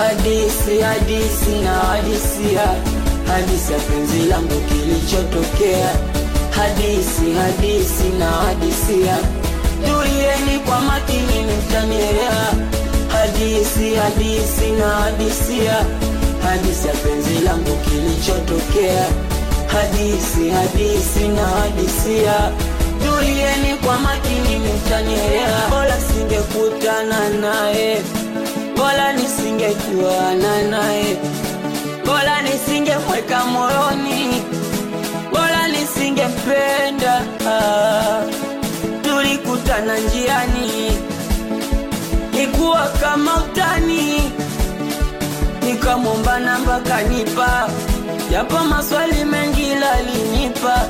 Hadisi, hadisi na hadisia, hadisi ya penzi langu kilichotokea. Hadisi, hadisi na hadisia, tulieni kwa makini mtanielewa. Hadisi, hadisi na hadisia, hadisi ya penzi langu kilichotokea. Hadisi, hadisi na hadisia, tulieni kwa makini mtanielewa. Bora singekutana naye bora nisingejuana naye, bora nisingemweka moyoni, bora nisingempenda. Ah, tulikutana njiani, ikuwa kama utani, nikamwomba namba kanipa, japo maswali mengi lalinipa,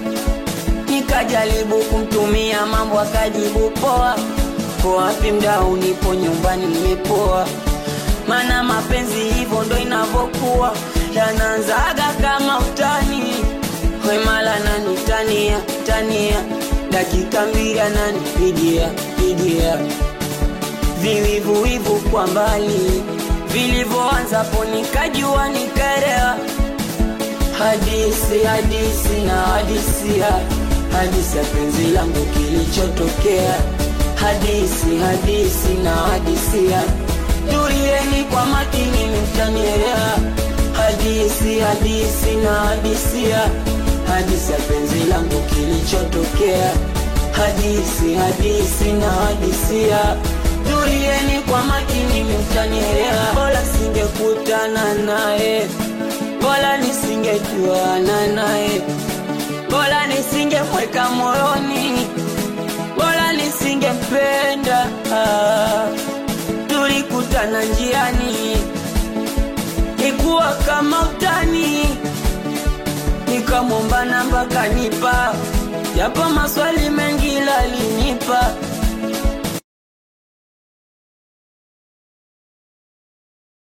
nikajaribu kumtumia mambo akajibu poa Uko wapi mdau? Nipo nyumbani nimepoa, mana mapenzi hivyo ndo inavyokuwa, yanaanzaga kama utani. Wemala nani tania tania, dakika mbili ananipigia pigia, viwivuwivu kwa mbali vilivyoanza po, nikajua nikaelewa. Hadisi hadisi na hadisia, hadisi ya penzi langu kilichotokea hadisi hadisi na hadisia, tulieni kwa makini mtanielewa. Hadisi hadisi na hadisia, hadisi ya penzi langu kilichotokea. Hadisi hadisi na hadisia, tulieni kwa makini mtanielewa. Bora singekutana naye, bora nisingejuana naye, bora nisingemweka moyoni bora nisingempenda. Ah, tulikutana njiani, ikuwa kama utani, nikamwomba namba kanipa, japo maswali mengi lalinipa,